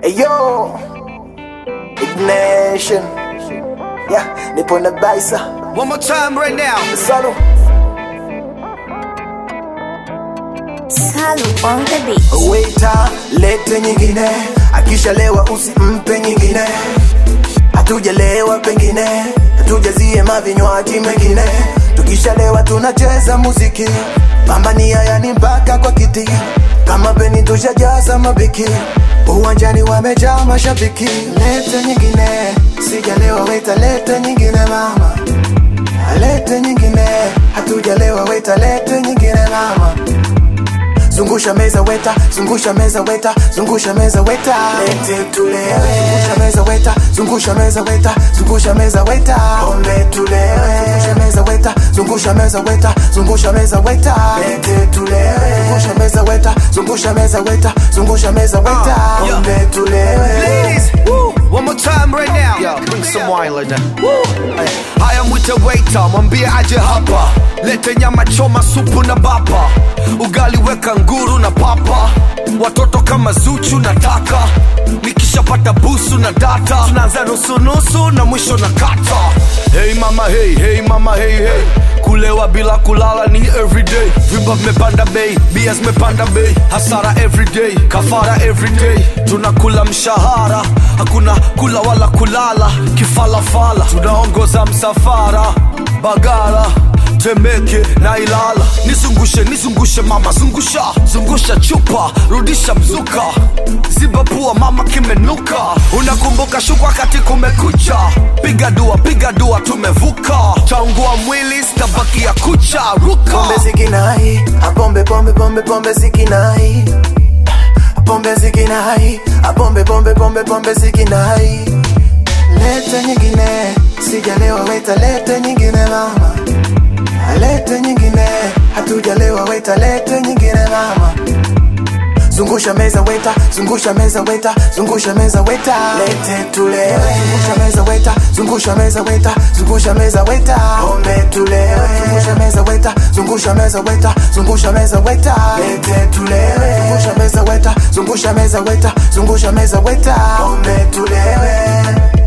Ayo, ignition. Yeah, nipo na baisa. One more time right now. Salo. Salu on the beat. Waiter, lete nyingine. Akishalewa usimpe nyingine. Hatujalewa pengine, hatujazie mavinywaji mengine. Tukishalewa tunacheza muziki, pambania yani mpaka kwa kiti. Kama beni tushajaza mabiki, uwanjani wamejaa mashabiki. Lete nyingine, sijalewa weta, lete nyingine mama, lete nyingine. Hatujalewa weta, lete nyingine mama. Zungusha meza weta, zungusha meza weta, zungusha meza weta. Lete tulewe. Zungusha meza weta, zungusha meza weta, zungusha meza weta. Pombe tulewe. Zungusha meza weta, zungusha meza weta, zungusha meza weta. Lete tulewe. Zungusha meza weta, zungusha meza weta, zungusha meza weta. Uh, yeah. Pombe tulewe. Ladies, woo, one more time right now. Yo, bring some wine like that. Woo. Haya mwite waiter, mwambie aje hapa. Lete nyama choma, supu na bapa. Ugali weka nguru na papa. Watoto kama Zuchu nataka. Nikishapata busu na data. Tunaanza nusu nusu na mwisho na kata. Hey mama hey, hey mama hey hey. Kulewa bila kulala ni everyday. Vimba vimepanda bei, bia zimepanda bei. Hasara everyday, kafara everyday. Tunakula mshahara, hakuna kula wala kulala. Kifalafala, tunaongoza msafara. Bagala Temeke na Ilala, nizungushe nizungushe mama, zungusha zungusha chupa, rudisha mzuka, ziba pua mama, kimenuka. Unakumbuka shuka wakati kumekucha, piga dua piga dua, tumevuka. Taungua mwili stabaki ya kucha, ruka Pombe zikinai, a pombe pombe pombe pombe zikinai. Pombe zikinai, a pombe pombe pombe pombe zikinai. Lete nyingine, sijalewa weta, lete nyingine mama. Lete nyingine, hatujalewa weta, lete nyingine mama. Zungusha meza weta, zungusha meza weta, zungusha meza weta. Lete tulewe. Zungusha meza weta, zungusha meza weta, zungusha meza weta. Pombe tulewe. Zungusha meza weta, zungusha meza weta, zungusha meza weta. Lete tulewe. Zungusha meza weta, zungusha meza weta, zungusha meza weta. Pombe tulewe.